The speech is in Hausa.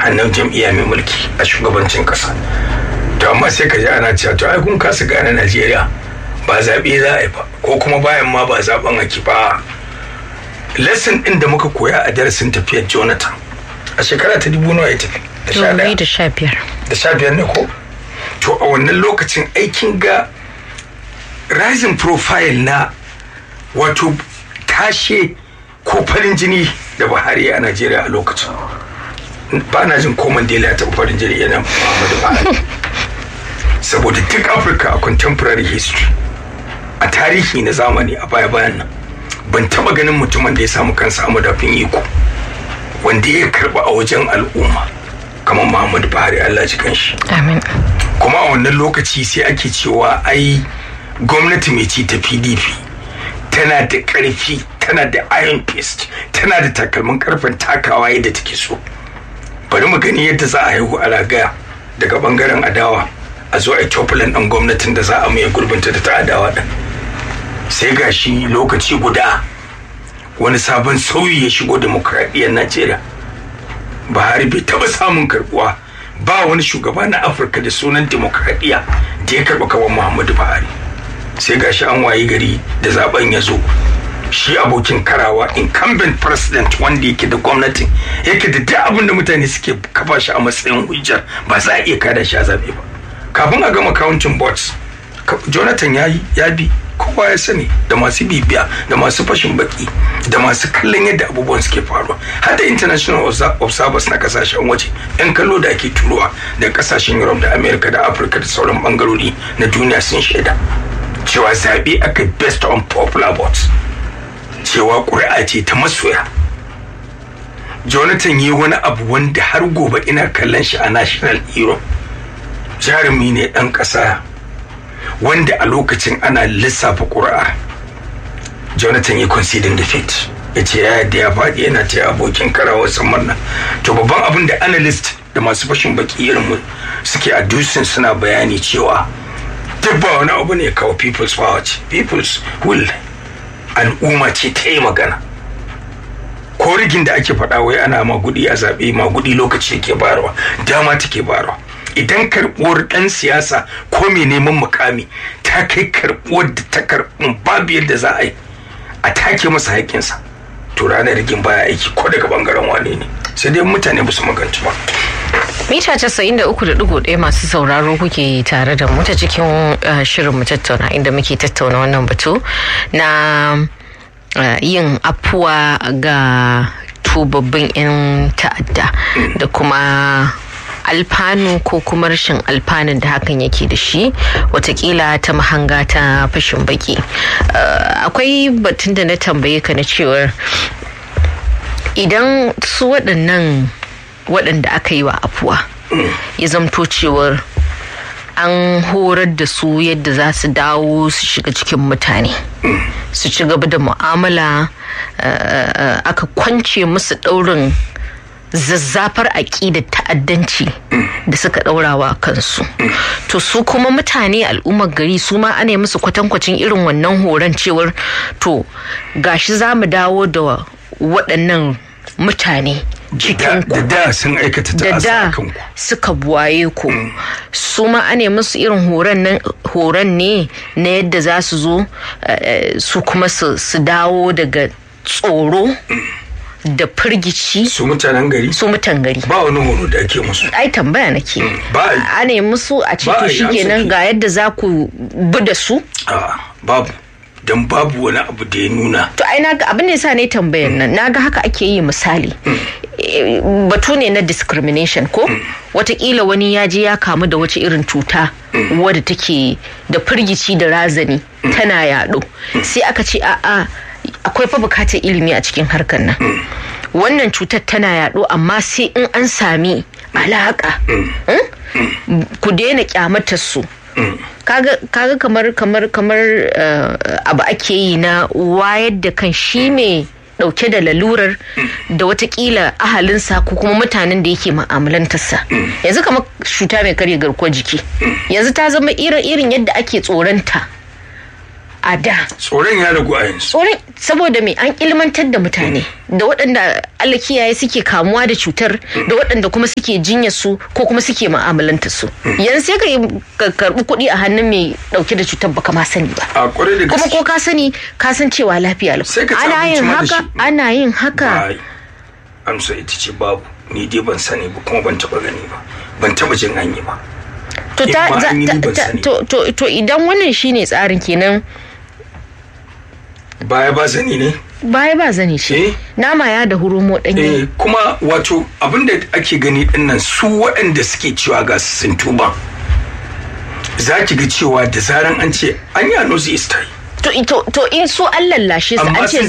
hannun jam'iyya mai mulki a shugabancin kasa to amma sai ka ji ana cewa to ai kun kasa gane najeriya ba zaɓe za a yi ba ko kuma bayan ma ba zaɓen ake ba lesson ɗin da muka koya a darasin tafiyar jonathan a shekara ta dubu nawa ya tafi da sha ɗaya da sha biyar da sha biyar ne ko to a wannan lokacin aikin ga rising profile na wato tashe ko farin jini da buhari a najeriya a lokacin ba na jin ko mandela ya taɓa farin jini yana muhammadu buhari saboda duk afirka a contemporary history a tarihi na zamani a baya bayan nan ban taɓa ganin mutumin da ya samu kansa a madafin iko wanda ya karɓa a wajen al'umma kamar muhammadu buhari allah ji kanshi amin kuma a wannan lokaci sai ake cewa ai gwamnati mai ci ta pdp tana da ƙarfi tana da iron fist tana da takalmin karfin takawa yadda take so bari mu gani yadda za a haihu a ragaya daga bangaren adawa a zo a yi copulan ɗan gwamnatin da za a mai gurbinta da ta adawa ɗin sai ga shi lokaci guda wani sabon sauyi ya shigo demokradiyyar najeriya buhari bai taɓa samun karbuwa ba wani shugaba na afirka da sunan demokradiyya da ya karɓa kawan muhammadu buhari sai ga shi an wayi gari da zaben ya zo shi abokin karawa incumbent president wanda yake da gwamnatin yake da duk abin da mutane suke kafa shi a matsayin hujjar ba za a iya kada shi a zabe ba kafin a gama counting boards jonathan ya yi ya bi kowa ya sani da masu bibiya da masu fashin baki da masu kallon yadda abubuwan suke faruwa har da international observers na kasashen waje yan kallo da ake turowa da kasashen europe da america da africa da sauran bangarori na duniya sun shaida cewa zaɓe aka best on popular votes cewa ƙuri'a ce ta masoya jonathan yi wani abu wanda har gobe ina kallon shi a national hero jarumi ne ɗan ƙasa wanda a lokacin ana lissafa ƙuri'a jonathan ya conceding defeat ya ce ya yadda ya faɗi yana ta abokin karawar samarna to babban abin da analyst da masu fashin baki irin mu suke a dusin suna bayani cewa duk ba wani abu ne kawo people's power ce people's will al'umma ce ta yi magana ko rigin da ake faɗa wai ana magudi a zaɓe magudi lokaci ke bayarwa dama take bayarwa idan karɓuwar ɗan siyasa ko mai neman mukami ta kai karɓuwar da ta karɓun babu yadda za a yi a take masa haƙƙinsa to ranar rigin baya aiki ko daga bangaren wane ne sai dai mutane ba su maganci ba mita casa'in da uku da digo ɗaya masu sauraro kuke tare da mu ta cikin shirin mu tattauna inda muke tattauna wannan batu na yin afuwa ga tubabbin 'yan ta'adda da kuma alfanu ko kuma rashin alfanun da hakan yake da shi watakila ta mahanga ta fashin baki akwai batun da na tambaye ka na cewar idan su waɗannan waɗanda aka yi wa afuwa ya zamto cewar an horar da su yadda za su dawo su shiga cikin mutane su ci gaba da mu'amala aka kwance musu ɗaurin zazzafar aƙidar ta'addanci da suka ɗaurawa kansu to su kuma mutane al'ummar gari su ma ana musu kwatankwacin irin wannan horon cewar to gashi za mu dawo da waɗannan mutane cikin da da sun aikata ta da da kanku suka buwaye ku su ma ane musu irin horon ne na yadda za su zo su kuma su dawo daga tsoro da firgici su mutanen gari su mutan gari ba wani horo da ake musu ai tambaya nake ba a ne musu a Ba a cikin yi, shi an kenan saki. ga yadda za ku bi da su a babu don babu wani abu da ya nuna to ai naga abin da yasa ne tambayar nan naga haka ake yi misali Eh, batu ne na discrimination ko watakila wani ya je ya kamu da wace irin cuta wadda take da firgici da razani tana yaɗo sai aka ce a'a akwai fa bukatar ilimi a cikin harkar nan wannan cutar tana yaɗo amma sai in an sami alaƙa Hmm? ku daina kyamatar su kaga kaga kamar kamar kamar eh, abu ake yi na wayar da kan shi mai dauke da lalurar da watakila ahalinsa ko kuma mutanen da yake ma'amalantarsa yanzu kamar cuta mai karya garkuwar jiki yanzu ta zama irin irin yadda ake tsoronta a da tsoron ya ragu a yanzu tsoron saboda me an ilmantar da mutane da waɗanda Allah kiyaye suke kamuwa da cutar da waɗanda kuma suke jinya su ko kuma suke mu'amalanta su yanzu sai ka yi ka karɓi kuɗi a hannun mai ɗauke da cutar baka ma sani ba a kwarai da kuma gaske ko ka sani ka san cewa lafiya lau Sai ka ci ana abinci yin ma da haka shi. ana yin haka Ai, amsa ita ce babu ni dai ban sani ba kuma ban taba gani ba ban taba jin an yi ba to ta, in ma za- an yi ta- ni ban ta- sani. to, to, to idan wannan shine tsarin kenan baya ba sani ne baya ba zani ce Eh. nama ya da hurumo ɗanye eh kuma wato abinda ake gani dinnan su waɗanda suke cewa ga sun tuba za ki ga cewa da zaran an ce an yi anozi istai to, to, to in su an lallashe su Amma an ce sun